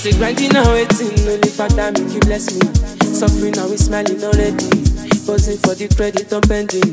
say grinding now waiting, only father make you bless me. Suffering now we smiling already. Buzzing for the credit I'm pending.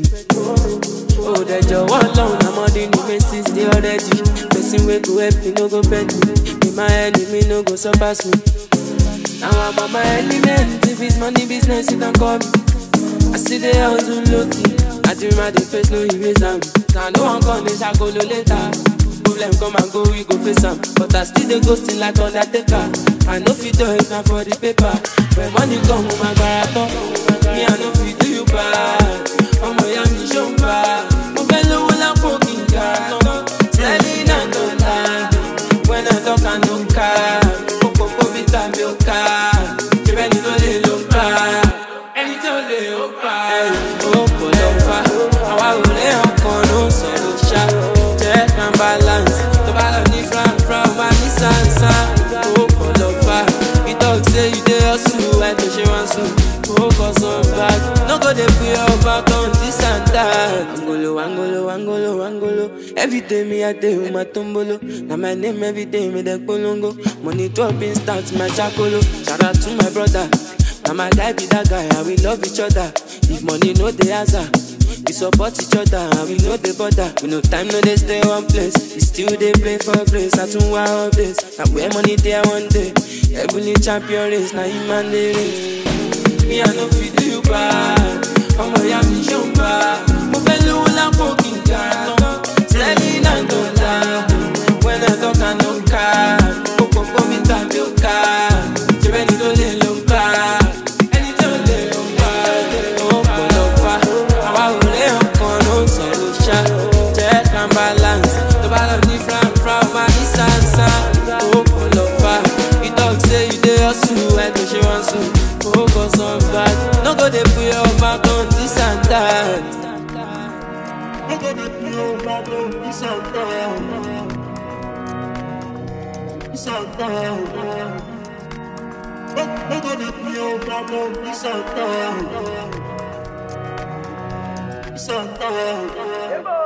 Oh, the joy alone, I'm on the new messages, they already. Person wey go help me, no go bend me. Be my enemy, no go surpass me. Now I'm on my element. If it's money business, you can call me. I see the hustle low key. I dream my the face, no eraser. Now no one come, they shall go no later. Problem come and go, we go face am. But I still the ghosting like Undertaker. I know fit do it now for the paper. When money come, my barato. Me, I know fit do you bad. Ọmọ ya mi ṣó ń bá. Mo fẹ́ lówó lápò kí n ga. Steady na no lie. When I talk, I no car. Kókó kó bí tàbí ó ká. Ṣé bẹ́ẹ̀ ni ló lè ló ń bá? Ẹni tó lè ó pa. Ó pọ̀ lọ fa. Àwa ò lé ọkàn ló ń sọ̀rọ̀ ṣá. Check and balance. Tó bá lọ ní fran fran, wá ní sàn-sàn. Ó pọ̀ lọ fa. We talk say you dey hustle, why tó ṣe wá sùn? Focus on back. No go dey put your back on this and that. Angolo, angolo, angolo, angolo. Every day me a day with my tombolo. Now my name every day me dey polongo. Money dropping starts my chakolo. Shout out to my brother. Now my guy be that guy and we love each other. If money no dey answer. We support each other and we know the bother. We no time, no they stay one place. We still they play for grace. I tún wá updates. Now where money there one day. Heavenly champion race. Now you man the race. Me I no fit do you bad. Ọmọ ìyá mi ṣó ń bá. Mo fẹ́ lówó lápò kí n ga tán. Steady náà tó la. When I talk I no car. Kókó kó mi tàbí ó ká. Ṣé bẹ́ẹ̀ ni tó lè ló ń bá? Ẹni tó lè ló ń bá. Ó pọ̀ lọ fa. Àwa ò lé ọkàn ló ń sọ̀rọ̀ ṣá. Check and balance. Tó bá lọ ní fran fran, máa ní sànsà. Ó pọ̀ lọ fa. You talk say you dey hustle, ẹ tó ṣe wọ́n sùn. Focus on back. No go dey put your back on this and that. No go dey put your back on this and that. This and that. No no go dey put your back on this and that. This and that.